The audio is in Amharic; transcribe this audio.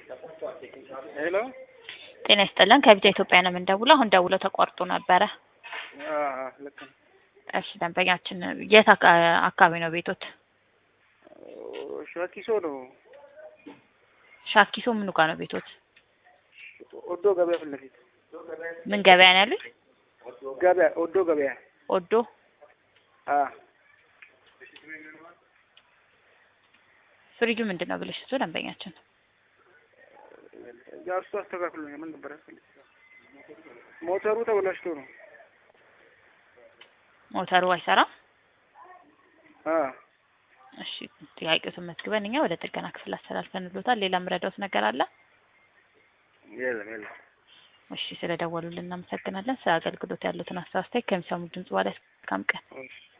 ሄሎ ጤና ይስጥልን ከቢታ ኢትዮጵያ ነው የምንደውለው። አሁን ደውለው ተቋርጦ ነበረ። አዎ፣ ልክ ነው። እሺ ደንበኛችን የት አካ- አካባቢ ነው ቤቶት? ሻኪሶ ነው። ሻኪሶ ምኑ ጋር ነው ቤቶት? ኦዶ ገበያ ፊት ለፊት ምን ገበያ ነው ያሉት? ገበያ ኦዶ ገበያ። ኦዶ አ ፍሪጁ ምንድን ነው ብለሽ እሱ ደንበኛችን ያው እሱ አስተካክሎኛል። ምን ነበር ሞተሩ ተበላሽቶ ነው። ሞተሩ አይሰራም። አ እሺ ጥያቄዎትን መዝግበን እኛ ወደ ጥገና ክፍል አስተላልፈንሎታል። ሌላ ምረዳውት ነገር አለ? የለም የለም። እሺ ስለደወሉልን እናመሰግናለን። ስለ አገልግሎት ያሉትን አስተያየት ከሚሰሙ ድምጽ በኋላ እስካም ቀን እሺ